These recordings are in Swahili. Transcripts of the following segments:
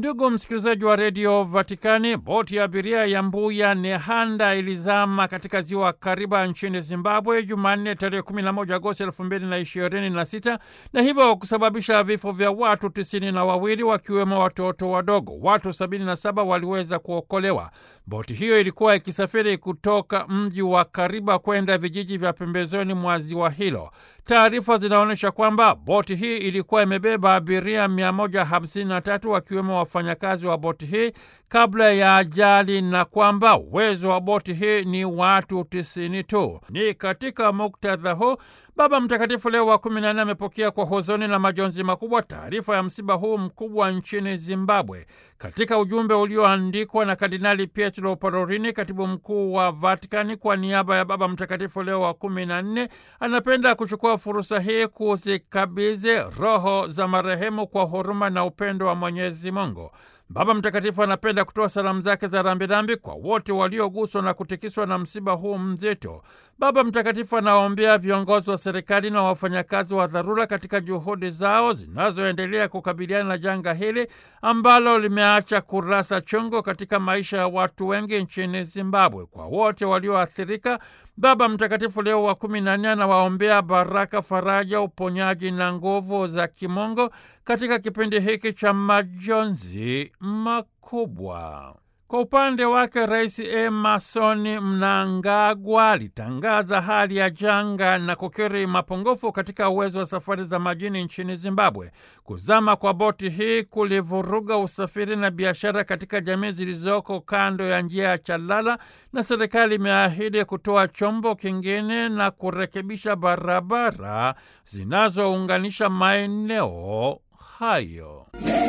Ndugu msikilizaji wa redio Vatikani, boti ya abiria ya Mbuya Nehanda ilizama katika ziwa Kariba nchini Zimbabwe Jumanne tarehe 11 Agosti 2026 na hivyo kusababisha vifo vya watu tisini na wawili wakiwemo watoto wadogo. Watu 77 waliweza kuokolewa. Boti hiyo ilikuwa ikisafiri kutoka mji wa Kariba kwenda vijiji vya pembezoni mwa ziwa hilo. Taarifa zinaonyesha kwamba boti hii ilikuwa imebeba abiria 153 wakiwemo wafanyakazi wa boti hii kabla ya ajali na kwamba uwezo wa boti hii ni watu tisini tu. Ni katika muktadha huu Baba Mtakatifu Leo wa kumi na nne amepokea kwa huzuni na majonzi makubwa taarifa ya msiba huu mkubwa nchini Zimbabwe. Katika ujumbe ulioandikwa na Kardinali Pietro Parolin, katibu mkuu wa Vatikani, kwa niaba ya Baba Mtakatifu Leo wa kumi na nne, anapenda kuchukua fursa hii kuzikabidhi roho za marehemu kwa huruma na upendo wa Mwenyezi Mungu. Baba Mtakatifu anapenda kutoa salamu zake za rambirambi kwa wote walioguswa na kutikiswa na msiba huu mzito. Baba Mtakatifu anawaombea viongozi wa serikali na wafanyakazi wa dharura katika juhudi zao zinazoendelea kukabiliana na janga hili ambalo limeacha kurasa chungu katika maisha ya watu wengi nchini Zimbabwe. Kwa wote walioathirika, Baba Mtakatifu Leo wa kumi na nne anawaombea baraka, faraja, uponyaji na nguvu za kimungu katika kipindi hiki cha majonzi makubwa. Kwa upande wake Rais Emerson Mnangagwa alitangaza hali ya janga na kukiri mapungufu katika uwezo wa safari za majini nchini Zimbabwe. Kuzama kwa boti hii kulivuruga usafiri na biashara katika jamii zilizoko kando ya njia ya Chalala, na serikali imeahidi kutoa chombo kingine na kurekebisha barabara zinazounganisha maeneo hayo.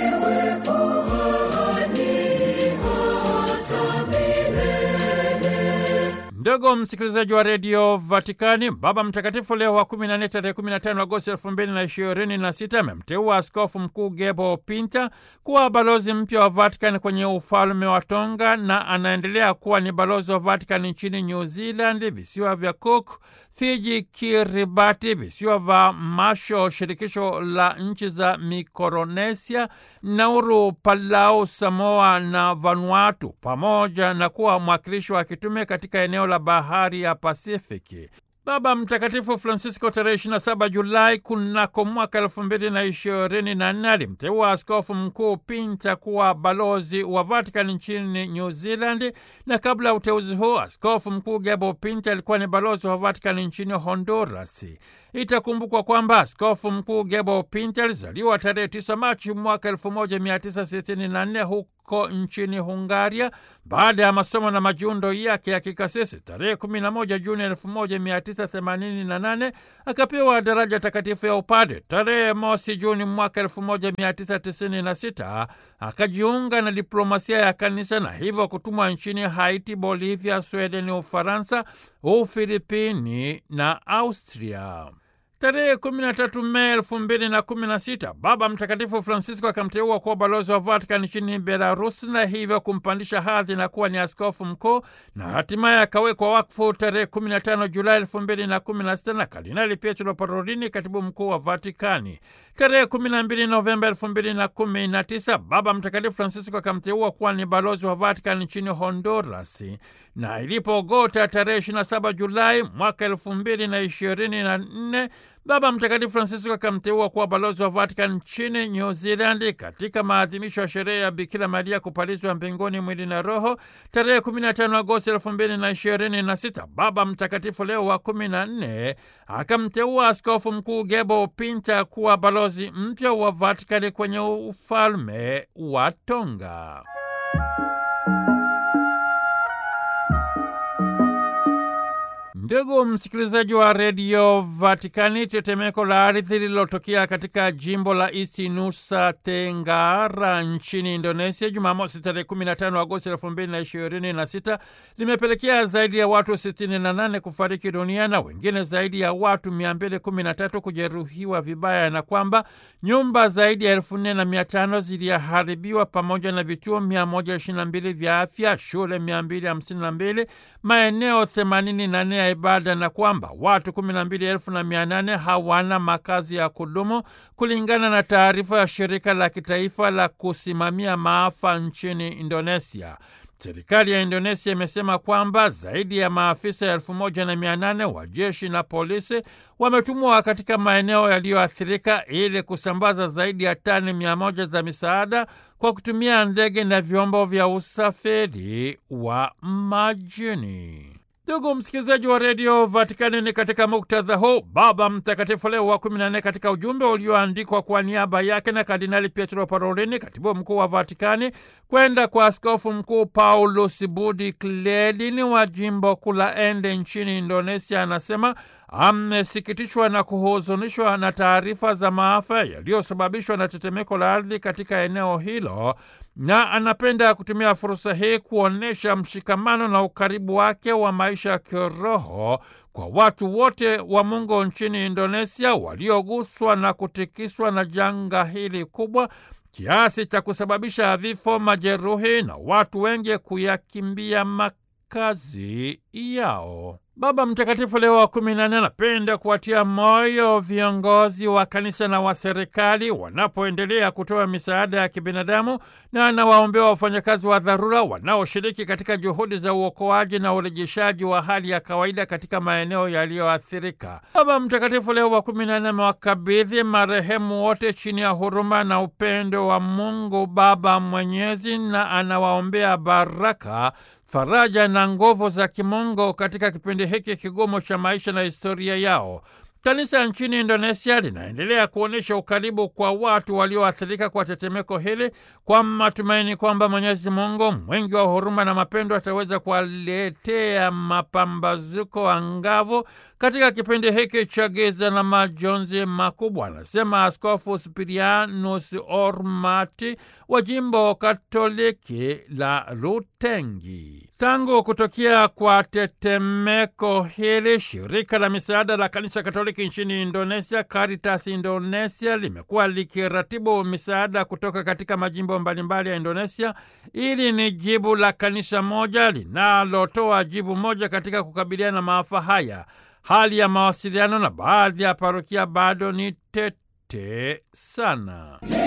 Ndugu msikilizaji wa redio Vatikani, Baba Mtakatifu Leo wa 14 tarehe 15 Agosti 2026 amemteua Askofu Mkuu Gebo Pinta kuwa balozi mpya wa Vatikani kwenye ufalme wa Tonga na anaendelea kuwa ni balozi wa Vatikani nchini New Zealand, visiwa vya Cook, Fiji, Kiribati, visiwa vya Masho, shirikisho la nchi za Mikronesia, Nauru, Palau, Samoa na Vanuatu, pamoja na kuwa mwakilishi wa kitume katika eneo la bahari ya Pasifiki. Baba Mtakatifu Francisco tarehe 27 Julai kunako mwaka elfu mbili na ishirini na nne alimteua Askofu Mkuu Pinta kuwa balozi wa Vatican nchini New Zealand, na kabla ya uteuzi huu Askofu Mkuu Gebo Pinta alikuwa ni balozi wa Vatican nchini Honduras. Itakumbukwa kwamba Askofu Mkuu Gebo Pinta alizaliwa tarehe 9 Machi mwaka 1964 huko nchini Hungaria. Baada ya masomo na majiundo yake ya kikasisi, tarehe 11 Juni 1988 akapewa daraja takatifu ya upade. Tarehe mosi Juni mwaka 1996 akajiunga na diplomasia ya kanisa na hivyo kutumwa nchini Haiti, Bolivia, Sweden, Ufaransa, Ufilipini na Austria. Tarehe 13 Mei 2016 Baba Mtakatifu Francisco akamteua kuwa balozi wa Vatican nchini Belarus na hivyo kumpandisha hadhi na kuwa ni askofu mkuu na hatimaye akawekwa wakfu tarehe 15 Julai 2016 na Kardinali Pietro Parolin, katibu mkuu wa Vatikani. Tarehe 12 Novemba 2019 Baba Mtakatifu Francisco akamteua kuwa ni balozi wa Vatican nchini Honduras na ilipogota tarehe 27 Julai mwaka 2024 Baba Mtakatifu Francisco akamteua kuwa balozi wa Vatican nchini New Zealand katika maadhimisho ya sherehe ya Bikira Maria kupalizwa mbinguni mwili na roho tarehe 15 Agosti 2026. Baba Mtakatifu Leo wa 14 akamteua Askofu Mkuu Gebo Pinta kuwa balozi mpya wa Vatican kwenye ufalme wa Tonga. Ndugu msikilizaji wa redio Vatikani, tetemeko la ardhi lililotokea katika jimbo la East Nusa Tenggara nchini Indonesia Jumamosi tarehe 15 Agosti 2026 limepelekea zaidi ya watu 68 kufariki dunia na wengine zaidi ya watu 213 kujeruhiwa vibaya, na kwamba nyumba zaidi ya 4500 ziliharibiwa pamoja na vituo 122 vya afya, shule 252, maeneo 84 ya ibada na kwamba watu kumi na mbili elfu na mia nane hawana makazi ya kudumu kulingana na taarifa ya shirika la kitaifa la kusimamia maafa nchini Indonesia. Serikali ya Indonesia imesema kwamba zaidi ya maafisa elfu moja na mia nane wa jeshi na polisi wametumwa katika maeneo yaliyoathirika ili kusambaza zaidi ya tani mia moja za misaada kwa kutumia ndege na vyombo vya usafiri wa majini. Ndugu msikilizaji wa redio Vatikani, ni katika muktadha huu Baba Mtakatifu Leo wa kumi na nne katika ujumbe ulioandikwa kwa niaba yake na Kardinali Pietro Parolini, katibu mkuu wa Vatikani, kwenda kwa askofu mkuu Paulus Budi Kledini wa jimbo kuu la Ende nchini Indonesia, anasema amesikitishwa na kuhuzunishwa na taarifa za maafa yaliyosababishwa na tetemeko la ardhi katika eneo hilo na anapenda kutumia fursa hii kuonyesha mshikamano na ukaribu wake wa maisha ya kiroho kwa watu wote wa Mungu nchini Indonesia walioguswa na kutikiswa na janga hili kubwa kiasi cha kusababisha vifo, majeruhi na watu wengi kuyakimbia makazi yao. Baba Mtakatifu Leo wa kumi na nne anapenda kuwatia moyo viongozi wa kanisa na wa serikali wanapoendelea kutoa misaada ya kibinadamu na anawaombea wafanyakazi wa dharura wanaoshiriki katika juhudi za uokoaji na urejeshaji wa hali ya kawaida katika maeneo yaliyoathirika. Baba Mtakatifu Leo wa kumi na nne amewakabidhi marehemu wote chini ya huruma na upendo wa Mungu Baba Mwenyezi na anawaombea baraka faraja na nguvu za kimungu katika kipindi hiki kigumu cha maisha na historia yao. Kanisa nchini Indonesia linaendelea kuonyesha ukaribu kwa watu walioathirika kwa tetemeko hili kwa matumaini kwamba Mwenyezi Mungu mwingi wa huruma na mapendo ataweza kuwaletea mapambazuko angavu katika kipindi hiki cha giza na majonzi makubwa, anasema Askofu Spirianus Ormati wa jimbo Katoliki la Rutengi. Tangu kutokea kwa tetemeko hili, shirika la misaada la kanisa Katoliki nchini Indonesia, Caritas Indonesia, limekuwa likiratibu misaada kutoka katika majimbo mbalimbali ya Indonesia. Ili ni jibu la kanisa moja linalotoa jibu moja katika kukabiliana na maafa haya. Hali ya mawasiliano na baadhi ya parokia bado ni tete sana.